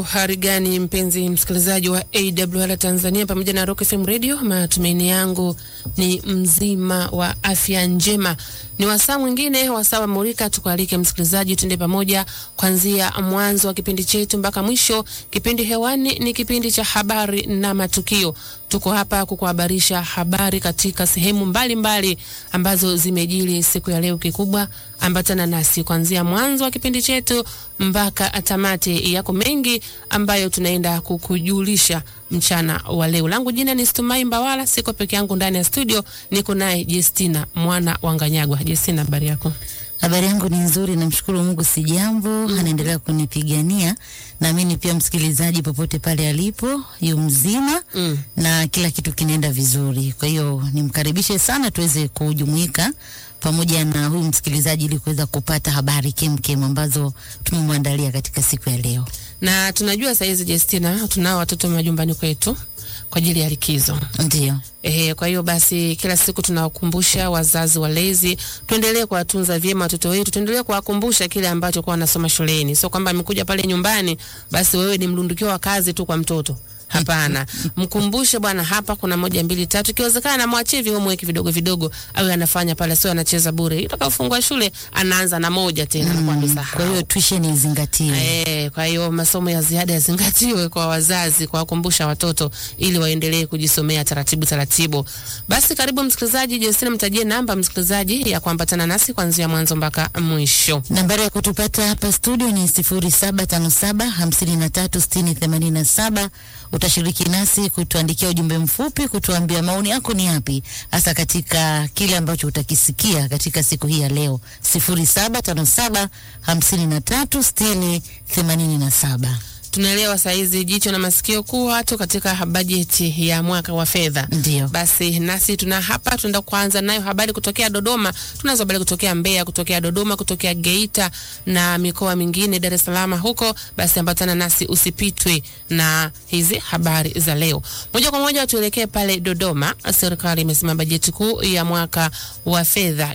hali gani mpenzi msikilizaji wa AWR Tanzania pamoja na Rock FM Radio? Matumaini yangu ni mzima wa afya njema. Ni wasaa mwingine, wasaa wa Murika. Tukualike msikilizaji, tuende pamoja kuanzia mwanzo wa kipindi chetu mpaka mwisho. Kipindi hewani ni kipindi cha habari na matukio. Tuko hapa kukuhabarisha habari katika sehemu mbalimbali mbali ambazo zimejiri siku ya leo. Kikubwa ambatana nasi kuanzia mwanzo wa kipindi chetu mpaka tamati. Yako mengi ambayo tunaenda kukujulisha mchana wa leo. Langu jina ni Stumai Mbawala, siko peke yangu ndani ya studio, niko naye Justina mwana wa Nganyagwa. Justina, habari yako? Habari yangu ni nzuri, namshukuru Mungu, si jambo mm. Anaendelea kunipigania, naamini pia msikilizaji popote pale alipo yu mzima Mm. na kila kitu kinaenda vizuri. Kwa hiyo nimkaribishe sana tuweze kujumuika pamoja na huyu msikilizaji ili kuweza kupata habari kemkem ambazo tumemwandalia katika siku ya leo. Na tunajua saizi Justina, tunao watoto majumbani kwetu kwa ajili ya likizo. Ndio, Ehe, kwa hiyo basi kila siku tunawakumbusha wazazi walezi, tuendelee kuwatunza vyema watoto wetu, tuendelee kuwakumbusha kile ambacho kwa wanasoma shuleni. Sio kwamba amekuja pale nyumbani basi wewe ni mlundukio wa kazi tu kwa mtoto. Hapana, mkumbushe bwana, hapa kuna moja mbili tatu, ikiwezekana mwachie vi homework vidogo vidogo, awe anafanya pale, sio anacheza bure. Itakapofungua shule anaanza na moja tena mm, kwa amesahau. hiyo tuition izingatiwe. Eh, kwa hiyo masomo ya ziada yazingatiwe kwa wazazi, kuwakumbusha watoto ili waendelee kujisomea taratibu taratibu. Basi karibu msikilizaji, Justina, mtajie namba msikilizaji ya kuambatana nasi kuanzia mwanzo mpaka mwisho. Nambari ya kutupata hapa studio ni sifuri saba tano saba hamsini na tatu sitini themanini na saba. Utashiriki nasi kutuandikia ujumbe mfupi, kutuambia maoni yako ni yapi hasa katika kile ambacho utakisikia katika siku hii ya leo. sifuri saba tano saba hamsini na tatu sitini themanini na saba. Tunaelewa saizi jicho na masikio kuwa tu katika bajeti ya mwaka wa fedha. Ndio. Basi nasi tuna hapa, tunaenda kuanza nayo habari kutokea Dodoma. Tunazo habari kutokea Mbeya, kutokea Dodoma, kutokea Geita na mikoa mingine, Dar es Salaam huko. Basi ambatana nasi, usipitwe na hizi habari za leo. Moja kwa moja tuelekee pale Dodoma. Serikali imesema bajeti kuu ya mwaka wa fedha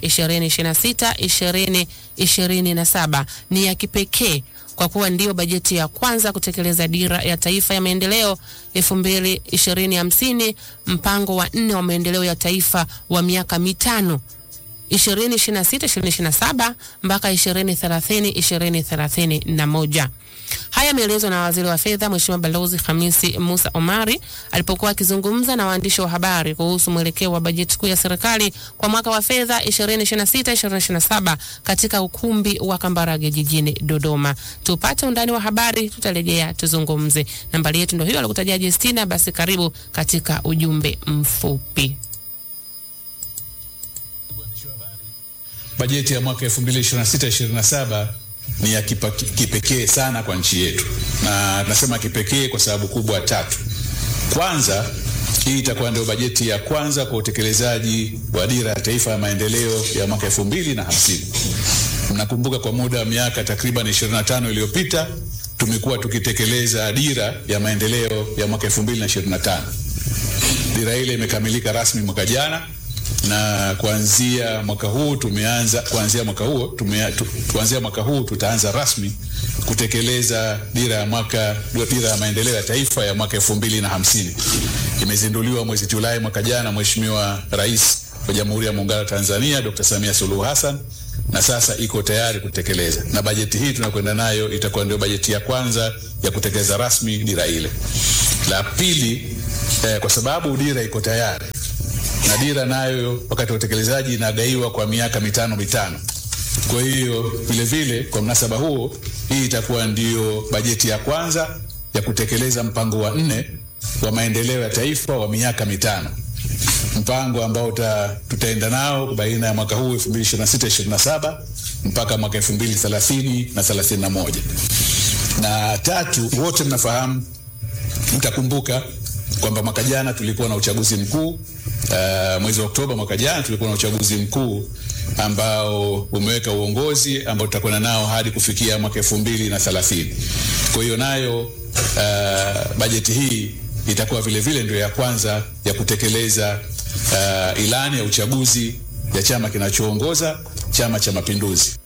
2026 2027 ni ya kipekee kwa kuwa ndio bajeti ya kwanza kutekeleza dira ya taifa ya maendeleo elfu mbili ishirini hamsini mpango wa nne wa maendeleo ya taifa wa miaka mitano 2026 2027 mpaka 2030 2031. Haya yameelezwa na waziri wa fedha Mheshimiwa Balozi Hamisi Musa Omari alipokuwa akizungumza na waandishi wa habari kuhusu mwelekeo wa bajeti kuu ya serikali kwa mwaka wa fedha 2026 2027 katika ukumbi wa Kambarage jijini Dodoma. Tupate undani wa habari, tutarejea tuzungumze. Nambari yetu ndio hiyo alikutajia Justina. Basi karibu katika ujumbe mfupi. Bajeti ya mwaka 2026-2027 ni ya kipa- kipekee sana kwa nchi yetu, na tunasema kipekee kwa sababu kubwa tatu. Kwanza, hii itakuwa ndio bajeti ya kwanza kwa utekelezaji wa dira ya taifa ya maendeleo ya mwaka 2050. Mnakumbuka kwa muda wa miaka takriban 25 iliyopita tumekuwa tukitekeleza dira ya maendeleo ya mwaka 2025. Dira ile imekamilika rasmi mwaka jana na kuanzia mwaka huu tumeanza kuanzia mwaka huo tume, tu, kuanzia mwaka huu tutaanza rasmi kutekeleza dira ya mwaka dira ya maendeleo ya taifa ya mwaka elfu mbili na hamsini. Imezinduliwa mwezi Julai mwaka jana Mheshimiwa Rais wa Jamhuri ya Muungano wa Tanzania Dr. Samia Suluhu Hassan na sasa iko tayari kutekeleza, na bajeti hii tunakwenda nayo itakuwa ndio bajeti ya kwanza ya kutekeleza rasmi dira ile. La pili, eh, kwa sababu dira iko tayari na dira nayo wakati wa utekelezaji inagaiwa kwa miaka mitano mitano. Kwa hiyo vile vile, kwa mnasaba huo, hii itakuwa ndio bajeti ya kwanza ya kutekeleza mpango wa nne wa maendeleo ya taifa wa miaka mitano, mpango ambao uta, tutaenda nao baina ya mwaka huu 2026 27 mpaka mwaka 2030 na 31. Na tatu, wote mnafahamu mtakumbuka kwamba mwaka jana tulikuwa na uchaguzi mkuu uh, mwezi wa Oktoba mwaka jana tulikuwa na uchaguzi mkuu ambao umeweka uongozi ambao tutakwenda nao hadi kufikia mwaka elfu mbili na thelathini. Kwa hiyo nayo uh, bajeti hii itakuwa vile vile ndio ya kwanza ya kutekeleza uh, ilani ya uchaguzi ya chama kinachoongoza Chama cha Mapinduzi.